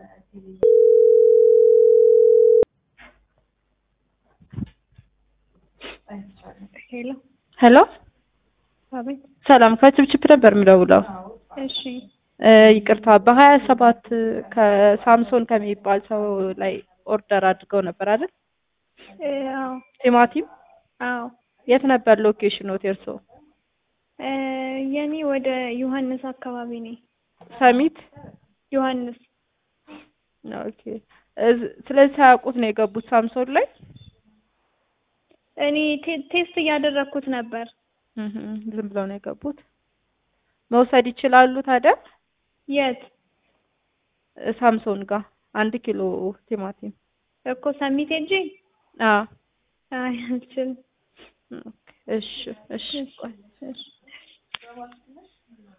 ሄሎ ሄሎ አቤት። ሰላም ከችብችብ ነበር የምደውለው። እሺ እ ይቅርታ በሀያ ሰባት ከሳምሶን ከሚባል ሰው ላይ ኦርደር አድርገው ነበር አይደል? እ አዎ ቲማቲም አዎ የት ነበር ሎኬሽኖት የእርሶ? እ የኔ ወደ ዮሐንስ አካባቢ ነኝ። ሰሚት ዮሐንስ ኦኬ። እዝ- ስለዚህ ሳያውቁት ነው የገቡት ሳምሶን ላይ? እኔ ቴ- ቴስት እያደረግኩት ነበር። እህ ዝም ብለው ነው የገቡት። መውሰድ ይችላሉ ታዲያ? የት እ ሳምሶን ጋር አንድ ኪሎ ቲማቲም። እኮ ሰሚት ሄጄ? አዎ አይ አልችልም። ኦኬ። እሺ እሺ ቆይ እሺ